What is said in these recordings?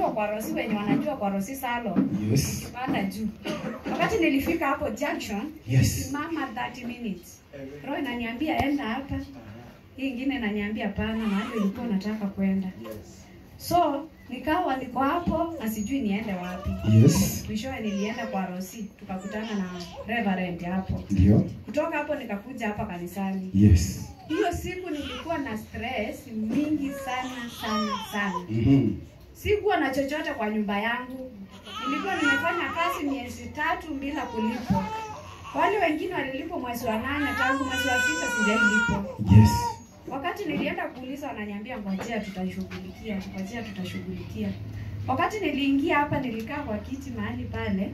ukiwa kwa Rosi, wenye wanajua kwa Rosi salon, Yes. panda juu. Wakati nilifika hapo junction, Yes. simama 30 minutes. Roho inaniambia enda hapa, hii ingine inaniambia pana, mahali ulikuwa unataka kwenda. So nikawa niko hapo na sijui niende wapi. Yes. Mwishowe nilienda kwa Rosi, tukakutana na Reverend hapo. Ndio. Kutoka hapo nikakuja hapa kanisani. Yes. Hiyo siku nilikuwa na stress mingi sana sana sana. Mhm. Sikuwa na chochote kwa nyumba yangu. Nilikuwa nimefanya kazi miezi tatu bila kulipwa. Wale wengine walilipwa mwezi wa nane, tangu mwezi wa sita sijailipwa. Yes. Wakati nilienda kuuliza, wananiambia ngojea, tutashughulikia, ngojea, tutashughulikia. Wakati niliingia hapa, nilikaa kwa kiti mahali pale,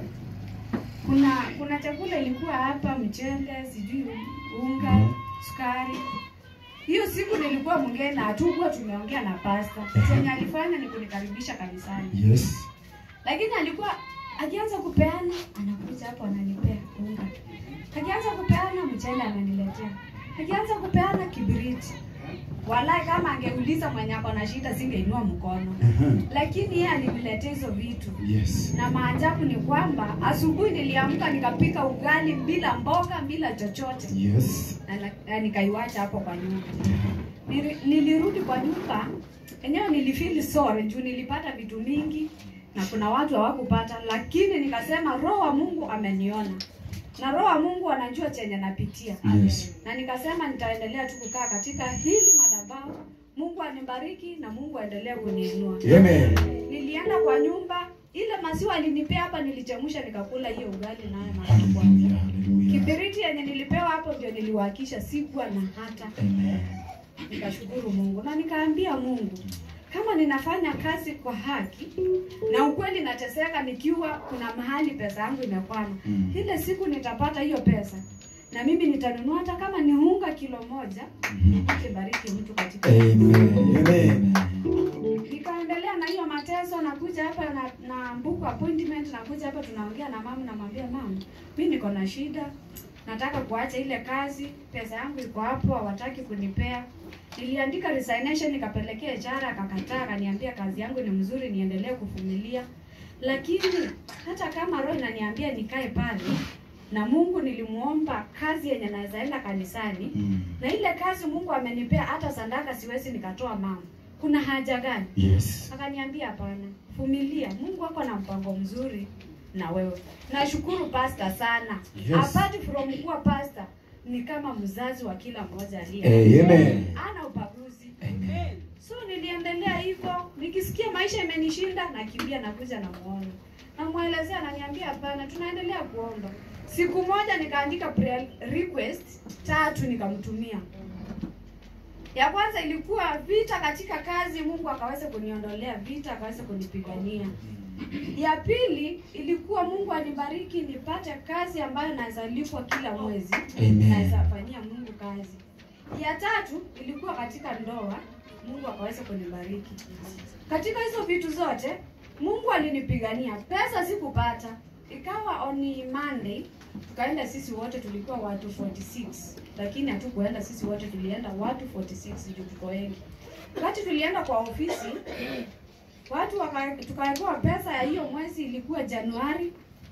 kuna kuna chakula ilikuwa hapa, mchele, sijui unga, Mhm. sukari. Hiyo siku nilikuwa mgeni, hatukuwa tumeongea na pasta. Chenye alifanya ni kunikaribisha kanisani, Yes. lakini alikuwa akianza kupeana, anakuja hapo ananipea unga, akianza kupeana mchele ananiletea, akianza kupeana kibiriti. Walai, kama angeuliza mwenye ako na shida singeinua mkono, Mhm. lakini yeye aliniletea hizo vitu Yes. na maajabu ni kwamba asubuhi niliamka nikapika ugali bila mboga bila chochote Yes. na, na, na nikaiwacha hapo kwa nyumba. Nili, nilirudi kwa nyumba enyewe nilifeel sorry juu nilipata vitu mingi na kuna watu hawakupata, lakini nikasema roho wa Mungu ameniona na roho wa Mungu anajua chenye napitia Yes. na nikasema nitaendelea tu kukaa katika hili madhabahu. Mungu anibariki na Mungu aendelee kuniinua. Amen. Nilienda kwa nyumba, ile maziwa alinipea hapa, nilichemsha nikakula hiyo ugali nayo mara ya kwanza. Hallelujah. Hallelujah. Kibiriti yenye nilipewa hapo ndio niliwakisha, sikuwa na hata. Amen. Nikashukuru Mungu na nikaambia Mungu, kama ninafanya kazi kwa haki na ukweli nateseka, nikiwa kuna mahali pesa yangu imekwama, Mm. ile siku nitapata hiyo pesa na mimi nitanunua hata kama ni unga kilo moja, Mhm. kibariki mtu katika Amen. Amen. nikaendelea na hiyo mateso, nakuja hapa na, na book appointment, nakuja hapa tunaongea na mama, namwambia mama, mi niko na shida, nataka kuacha ile kazi, pesa yangu iko hapo, hawataki kunipea. Niliandika resignation nikapelekea HR, akakataa, akaniambia kazi yangu ni mzuri, niendelee kuvumilia. Lakini hata kama roho inaniambia nikae pale, na Mungu nilimuomba kazi yenye naweza enda kanisani, Mm. na ile kazi Mungu amenipea, hata sadaka siwezi nikatoa mama. Kuna haja gani? Yes. Akaniambia hapana, vumilia, Mungu ako na mpango mzuri na wewe. Nashukuru pasta sana. Yes. Apart from kuwa pasta, ni kama mzazi wa kila mmoja aliye. Amen. Ana ubaguzi. Amen. So niliendelea hivyo, nikisikia maisha imenishinda, nakimbia nakuja na muone. Namwelezea, ananiambia hapana, tunaendelea kuomba. Siku moja nikaandika prayer request tatu nikamtumia. Ya kwanza ilikuwa vita katika kazi, Mungu akaweza kuniondolea vita, akaweza kunipigania. Ya pili ilikuwa Mungu anibariki nipate kazi ambayo naweza lipwa kila mwezi, Amen. naweza fanyia Mungu kazi. Ya tatu ilikuwa katika ndoa, Mungu akaweza kunibariki. Katika hizo vitu zote Mungu alinipigania. Pesa sikupata, ikawa on Monday tukaenda sisi wote, tulikuwa watu 46 lakini hatukuenda sisi wote, tulienda watu 46 juu tuko wengi. Wakati tulienda kwa ofisi watu waka- tukawekewa pesa ya hiyo mwezi ilikuwa Januari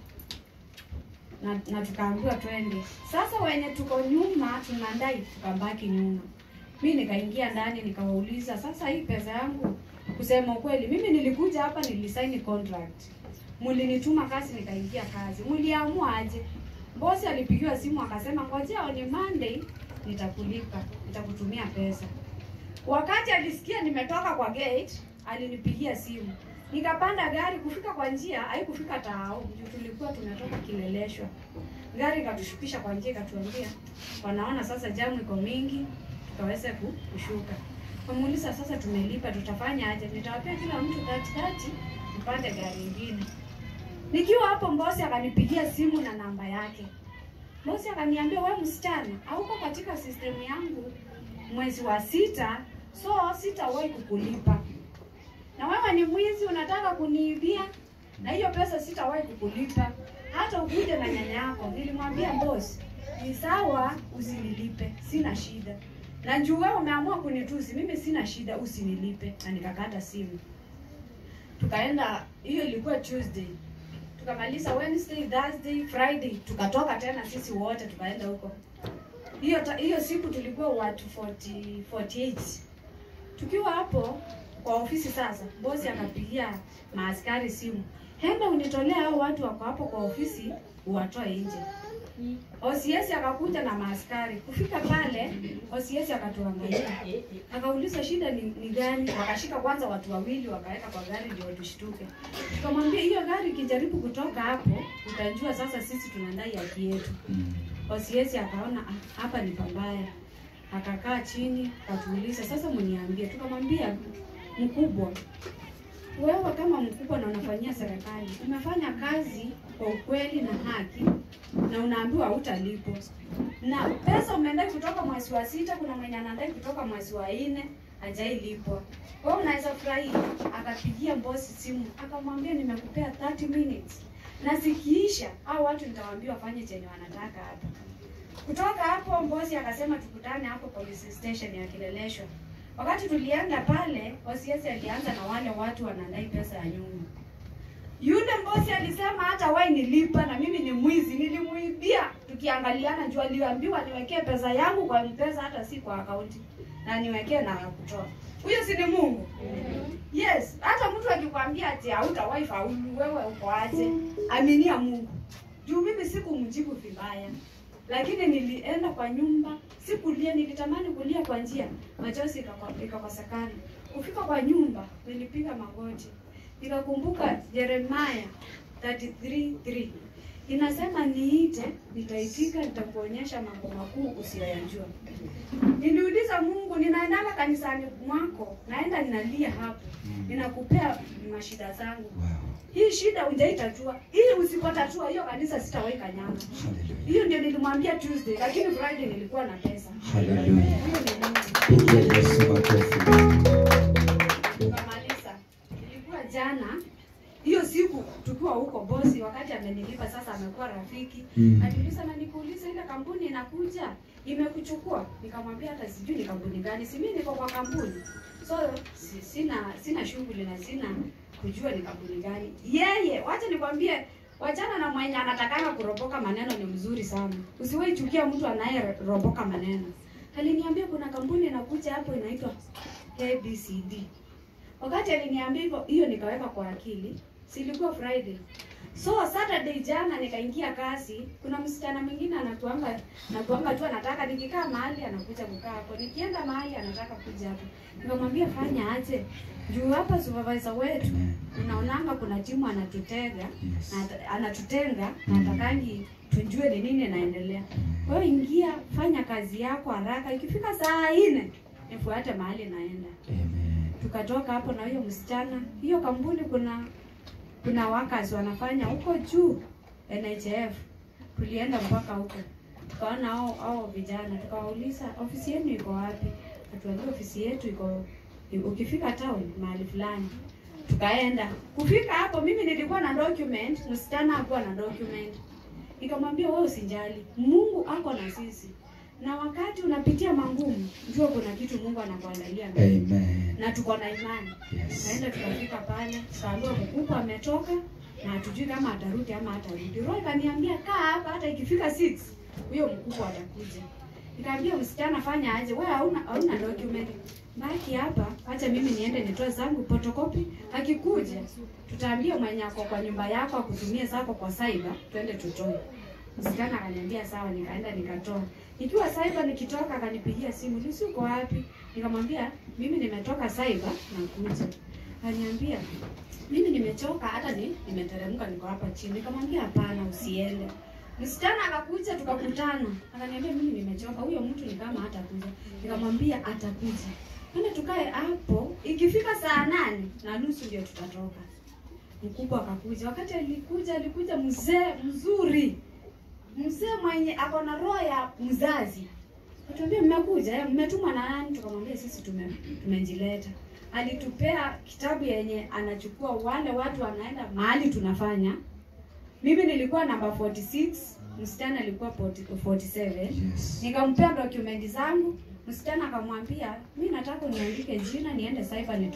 na, na tukaambiwa twende. Sasa wenye tuko nyuma tunadai, tukabaki nyuma. Mi nikaingia ndani nikawauliza, sasa hii pesa yangu, kusema ukweli, mimi nilikuja hapa nilisaini contract, mlinituma kazi, nikaingia kazi, mliamua aje? Bosi alipigiwa simu akasema, ngojea ni Monday nitakulipa, nitakutumia pesa. Wakati alisikia nimetoka kwa gate, alinipigia simu. Nikapanda gari kufika kwa njia, haikufika Tao, juu tulikuwa tumetoka Kileleshwa. Gari ikatushukisha kwa njia, ikatuambia wanaona sasa jamu iko mingi, tukaweza ku- kushuka. Kamuuliza sasa, tumelipa tutafanya aje? Nitawapea kila mtu 30 mpande gari ingine. Nikiwa hapo, mbosi akanipigia simu na namba yake. Bosi akaniambia, we msichana, hauko katika sistemu yangu mwezi wa sita, so sitawahi kukulipa, na wewe ni mwizi, unataka kuniibia, na hiyo pesa sitawahi kukulipa hata ukuje na nyanya yako. Nilimwambia bosi, ni sawa, usinilipe, sina shida, na juu wewe umeamua kunitusi, mimi sina shida, usinilipe, na nikakata simu. tukaenda hiyo ilikuwa Tuesday tukamaliza Wednesday, Thursday, Friday tukatoka tena sisi wote tukaenda huko. Hiyo ta- hiyo siku tulikuwa watu 40 48. Tukiwa hapo kwa ofisi sasa, bosi akapigia maaskari simu, henda unitolee hao watu wako hapo kwa ofisi uwatoe nje. OCS akakuja na maaskari. Kufika pale, OCS akatuangalia. Akauliza shida ni, ni gani? Wakashika kwanza watu wawili wakaweka kwa gari ndio tushtuke. Tukamwambia hiyo gari ikijaribu kutoka hapo, utajua sasa sisi tunadai haki yetu. OCS akaona "Ah, hapa ni pambaya. Akakaa chini, akatuuliza sasa mniambie. Tukamwambia mkubwa, wewe kama mkubwa na unafanyia serikali, umefanya kazi kwa ukweli na haki na unaambiwa hutalipwa na pesa umeendai kutoka mwezi wa sita, kuna mwenye anadai kutoka mwezi wa nne hajailipwa. Wewe unaweza furahia. Akapigia bosi simu akamwambia, nimekupea 30 minutes na zikiisha au watu nitawaambia wafanye chenye wanataka hapa. Kutoka hapo bosi akasema tukutane hapo police station ya Kileleshwa. Wakati tulienda pale, OCS alianza na wale watu wanadai pesa ya nyumba. Yule bosi alisema hata wewe nilipa na mimi ni mwizi, nilimuibia. Tukiangaliana juu aliambiwa niwekee pesa yangu kwa mpesa hata si kwa akaunti na niwekee na ya kutoa. Huyo si ni Mungu? Yes, hata mtu akikwambia ati hautawahi faulu, wewe uko aje? Aminia Mungu. Juu mimi sikumjibu vibaya. Lakini nilienda kwa nyumba, sikulia, nilitamani kulia kwa njia, machozi ikakwa- ikakosekana. Kufika kwa nyumba, nilipiga magoti. Nikakumbuka Yeremia 33:3 inasema, niite, nitaitika, nitakuonyesha mambo makuu usiyoyajua. Niliuliza Mungu, ninaendanga kanisani mwako, naenda ninalia hapo, ninakupea mashida zangu. Hii shida hujaitatua, hii usipotatua hiyo kanisa sitawahi kanyanga. Hiyo ndio nilimwambia Tuesday, lakini Friday nilikuwa na pesa. Haleluya. Hiyo ni Mungu. Pigia Yesu makofi. Tukamaliza. Ilikuwa jana hiyo siku tukiwa huko bosi, wakati amenilipa sasa, amekuwa rafiki Mm. Aliuliza na nikuuliza, ile kampuni inakuja imekuchukua? Nikamwambia hata sijui ni kampuni gani, si mimi niko kwa kampuni, so si, sina sina shughuli na sina kujua ni kampuni gani. Yeye, wacha nikwambie, wachana na mwenye anatakanga kuropoka maneno, ni mzuri sana. Usiwahi chukia mtu anayeropoka maneno. Aliniambia kuna kampuni inakuja hapo inaitwa ABCD. Wakati aliniambia hivyo, hiyo nikaweka kwa akili. Si ilikuwa Friday. So Saturday jana nikaingia kazi, kuna msichana mwingine anatuanga natuanga tu anataka nikikaa mahali anakuja kukaa hapo. Nikienda mahali anataka kuja hapo. Nikamwambia fanya aje? Juu hapa supervisor wetu unaonanga kuna timu anatutega Yes. na ata- anatutenga na atakangi tujue ni nini inaendelea. Kwa hiyo ingia, fanya kazi yako haraka. Ikifika saa nne nifuate mahali naenda. Amen. Tukatoka hapo na huyo msichana. Hiyo kampuni kuna kuna workers wanafanya huko juu NHF. Tulienda mpaka huko, tukaona hao hao vijana, tukawauliza ofisi yenu iko wapi? Atuambia ofisi yetu iko ukifika town mahali fulani. Tukaenda kufika hapo, mimi nilikuwa na document, msichana hakuwa na document. Nikamwambia wewe usijali, Mungu ako na sisi, na wakati unapitia mangumu, jua kuna kitu Mungu anakuandalia mbele Amen. na tuko na imani. Yes. Kaenda tukafika pale, tukaambiwa mkubwa ametoka na hatujui kama atarudi ama hatarudi. Roho ikaniambia kaa hapa, hata ikifika 6 huyo mkubwa atakuja. Nikaambia msichana, fanya aje, wewe hauna hauna document, baki hapa, acha mimi niende nitoe zangu photocopy. Akikuja tutaambia mwenye ako kwa nyumba yako akutumie zako kwa cyber, twende tutoe. Msichana akaniambia sawa, nikaenda nikatoa. Nikiwa cyber nikitoka, akanipigia simu, Lucy uko wapi? Nikamwambia mimi nimetoka cyber nakuja. Akaniambia mimi nimechoka, hata ni nimeteremka, niko hapa chini. Nikamwambia hapana, usiende. Msichana akakuja tukakutana, akaniambia mimi nimechoka, huyo mtu ni kama hatakuja. Nikamwambia atakuja, twende tukae hapo, ikifika saa nane na nusu ndio tutatoka. Mkubwa akakuja. Wakati alikuja, alikuja mzee mzuri, mzee mwenye ako na roho ya mzazi. Atuambia mmekuja, eh, mmetumwa na nani? Tukamwambia sisi tume tumejileta. Alitupea kitabu yenye anachukua wale watu wanaenda mahali tunafanya. Mimi nilikuwa namba 46, msichana alikuwa 40 47. Yes. Nikampea dokumenti zangu, msichana akamwambia, mi nataka uniandike jina niende cyber nitoe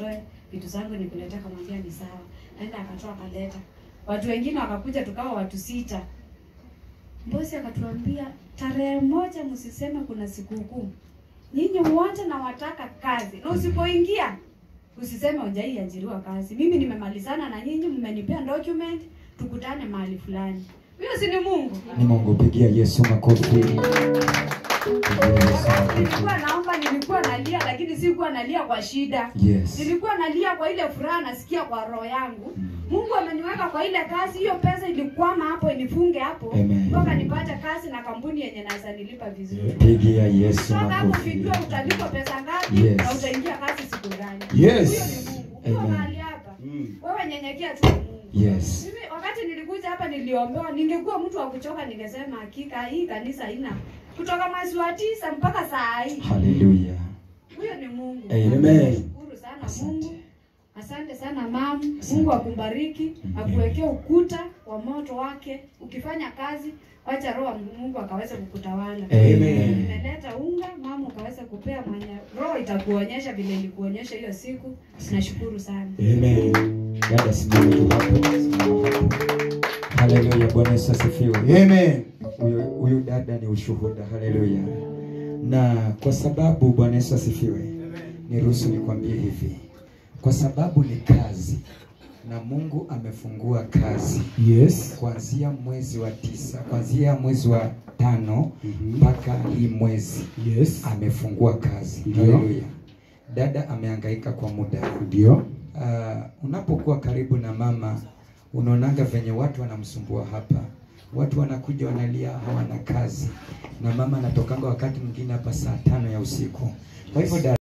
vitu zangu nikuletea, akamwambia ni sawa. Aenda akatoa akaleta. Watu wengine wakakuja, tukawa watu sita. Bosi akatuambia tarehe moja msiseme kuna sikukuu, nyinyi wote nawataka kazi, na usipoingia usiseme hujaiajiriwa kazi. Mimi nimemalizana na nyinyi, mmenipea document, tukutane mahali fulani. Huyo si ni Mungu? Ni Mungu, pigia Yesu makofi. Pigia Yesu Wakati makofi. nilikuwa naomba, nilikuwa nalia, lakini sikuwa nalia kwa shida. Yes. Nilikuwa nalia kwa ile furaha nasikia kwa roho yangu. Mm. Mungu ameniweka kwa ile kazi, hiyo pesa ilikwama hapo, inifunge hapo Amen. mpaka nipate kazi na kampuni yenye naweza nilipa vizuri. Pigia Yesu Kutoka hapo makofi. ukijua utalipwa pesa ngapi Yes. na utaingia kazi siku gani. Yes. Huyo ni Mungu. Ukiwa Amen. mahali hapa, wewe nyenyekea tu Mungu. Yes. Mimi wakati nilikuja hapa niliombewa, ningekuwa mtu wa kuchoka ningesema hakika hii kanisa haina kutoka mwezi wa tisa mpaka saa hii. Hallelujah. Huyo ni Mungu. Amen. Nashukuru sana Asante. Mungu. Asante sana mam. Asante. Mungu akubariki, Mhm. akuwekee ukuta wa moto wake. Ukifanya kazi, wacha roho wa Mungu akaweze kukutawala. Amen. Nimeleta unga, mama ukaweze kupea mwenye roho itakuonyesha vile ilikuonyesha hiyo siku. Nashukuru sana. Amen. Dada simama tu hapo. Simama hapo. Haleluya. Bwana Yesu asifiwe. Amen. Huyu huyu dada ni ushuhuda. Haleluya. Na kwa sababu Bwana Yesu asifiwe. Niruhusu nikwambie hivi. Kwa sababu ni kazi na Mungu amefungua kazi Yes. kuanzia mwezi wa tisa, kuanzia mwezi wa tano Mhm. mpaka hii mwezi Yes. amefungua kazi. Ndio. Haleluya. Dada amehangaika kwa muda. Ndio. Uh, unapokuwa karibu na mama unaonanga venye watu wanamsumbua hapa. Watu wanakuja wanalia hawana kazi, na mama anatokanga wakati mwingine hapa saa tano ya usiku. Kwa hivyo dada